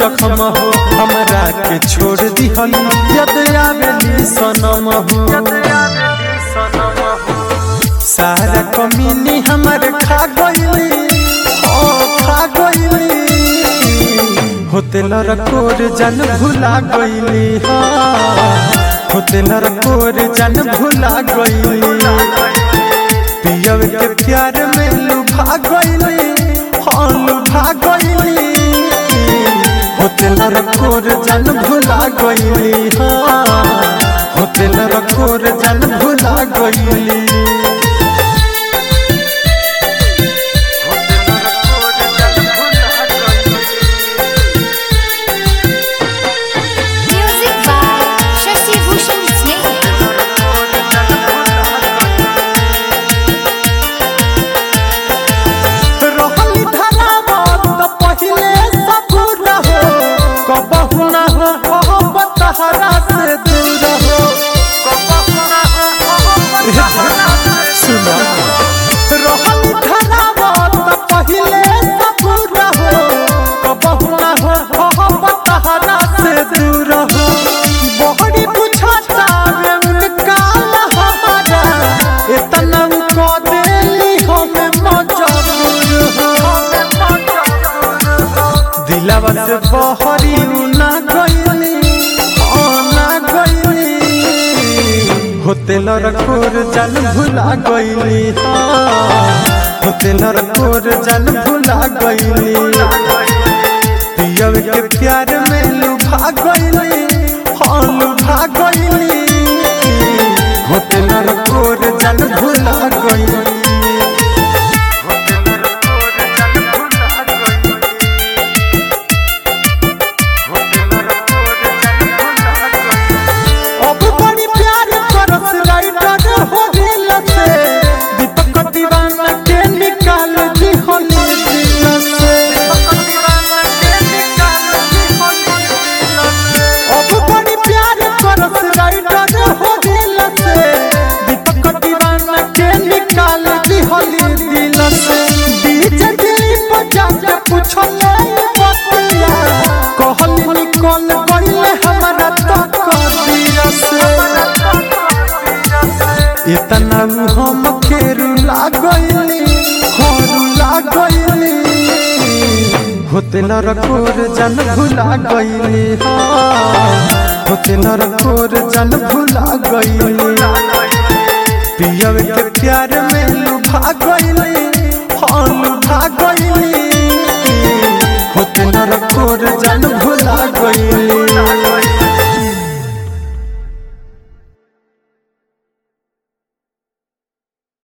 जखम हो हमरा के छोड़ दिहल यद आवेली सनम हो सारा कमीनी हमर खा गईली ओ खा गईली होतेल रकोर जन भुला गईली होतेल रकोर जन भुला गईली पियव के प्यार में लुभा गईली हाँ लुभा गईली होतेल रकोर जन भुला गईली हाँ होतेल रकोर जन भुला गईली Music by Shashi Bhushan Sneh. रहली धरावत त पहिले सबूर हो कबहु न हो मोहब्बत हरा से दूर हो सुना रहली धरावत त पहिले सबूर हो कबहु न हो मोहब्बत हरा से दूर हो बहरी बुझाता रे उनका हमारा इतना को देली हमें मजबूर हो दिलावा से बहरी ना गईली ओ ना गईली होतेल रखोर जन भुला गईली होतेल रखोर जन भुला गईली पियव के प्यार में लुभा गईली हाँ लुभा गईली होतेल रखोर जन भुला गईली अब बड़ी प्यार करस राइटर हो दिल से दीपक दीवाना के निकाल दी होली दिल से अब बड़ी प्यार करस राइटर हो दिल से दीपक दीवाना के निकाल दी होली दिल से डीजे दिली पर जाके पूछले बतिया कहली निकल गईले हमरा तक दिल से इतना हम खेरू लागैलीहरू लागैली होतेल रकोर जन भुला गईली होतेल रकोर जन भुला गईली पियव के प्यार में लुभा गईली